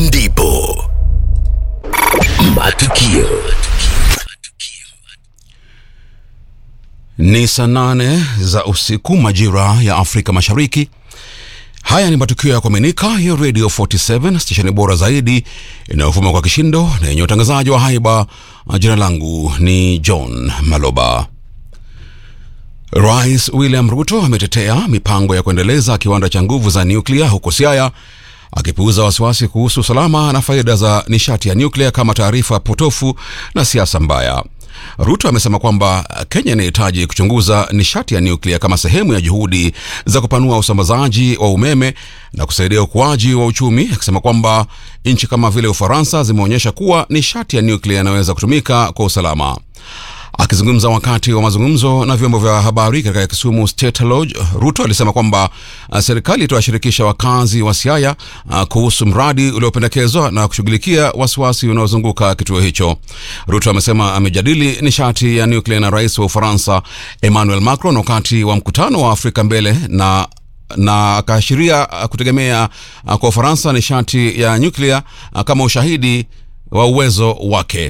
ndipo matukio Ni saa nane za usiku majira ya Afrika Mashariki. Haya ni matukio ya kuaminika ya Radio 47 stesheni bora zaidi inayovuma kwa kishindo na yenye utangazaji wa haiba. Jina langu ni John Maloba. Rais William Ruto ametetea mipango ya kuendeleza kiwanda cha nguvu za nyuklia huko Siaya, akipuuza wasiwasi kuhusu usalama na faida za nishati ya nyuklia kama taarifa potofu na siasa mbaya. Ruto amesema kwamba Kenya inahitaji kuchunguza nishati ya nyuklia kama sehemu ya juhudi za kupanua usambazaji wa umeme na kusaidia ukuaji wa uchumi, akisema kwamba nchi kama vile Ufaransa zimeonyesha kuwa nishati ya nyuklia inaweza kutumika kwa usalama. Akizungumza wakati wa mazungumzo na vyombo vya habari katika Kisumu State Lodge, Ruto alisema kwamba uh, serikali itawashirikisha wakazi wa Siaya uh, kuhusu mradi uliopendekezwa na kushughulikia wasiwasi unaozunguka kituo hicho. Ruto amesema amejadili nishati ya nuklia na rais wa Ufaransa Emmanuel Macron wakati wa mkutano wa Afrika Mbele na na akaashiria uh, kutegemea uh, kwa Ufaransa nishati ya nyuklia uh, kama ushahidi wa uwezo wake.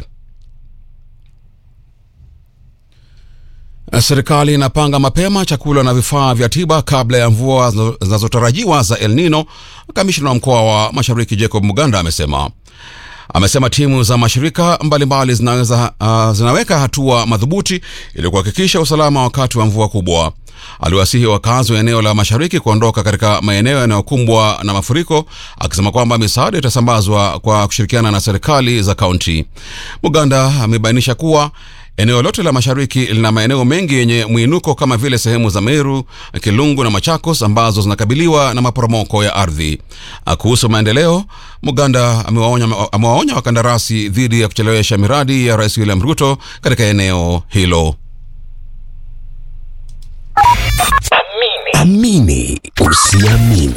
Serikali inapanga mapema chakula na vifaa vya tiba kabla ya mvua zinazotarajiwa za El Nino. Kamishna wa mkoa wa Mashariki Jacob Muganda amesema amesema timu za mashirika mbalimbali zinaweza, uh, zinaweka hatua madhubuti ili kuhakikisha usalama wakati wa mvua kubwa. Aliwasihi wakazi wa eneo la mashariki kuondoka katika maeneo yanayokumbwa na mafuriko, akisema kwamba misaada itasambazwa kwa kushirikiana na serikali za kaunti. Muganda amebainisha kuwa eneo lote la mashariki lina maeneo mengi yenye mwinuko kama vile sehemu za Meru, Kilungu na Machakos ambazo zinakabiliwa na maporomoko ya ardhi. Kuhusu maendeleo, Muganda amewaonya amewaonya wakandarasi dhidi ya kuchelewesha miradi ya Rais William Ruto katika eneo hilo. amini usiamini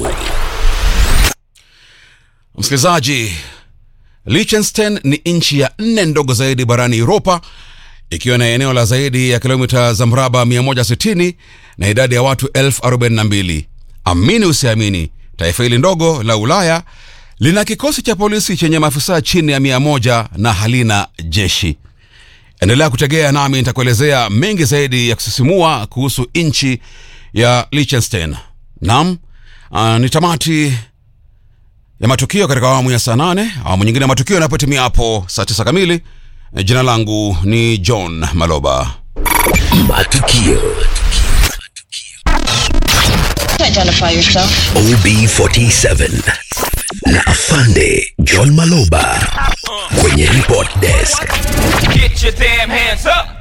Msikilizaji, Liechtenstein ni nchi ya nne ndogo zaidi barani Uropa ikiwa na eneo la zaidi ya kilomita za mraba 160 na idadi ya watu 42. Amini usiamini, taifa hili ndogo la Ulaya lina kikosi cha polisi chenye maafisa chini ya 100 na halina jeshi. Endelea kutegea nami nitakuelezea mengi zaidi ya kusisimua kuhusu nchi ya Liechtenstein. Naam, uh, ni tamati ya matukio katika awamu ya saa nane. Awamu nyingine ya matukio yanapotimia hapo saa tisa kamili. Jina langu ni John Maloba. matukio Identify yourself. OB47 na afande John Maloba kwenye report desk Get your damn hands up.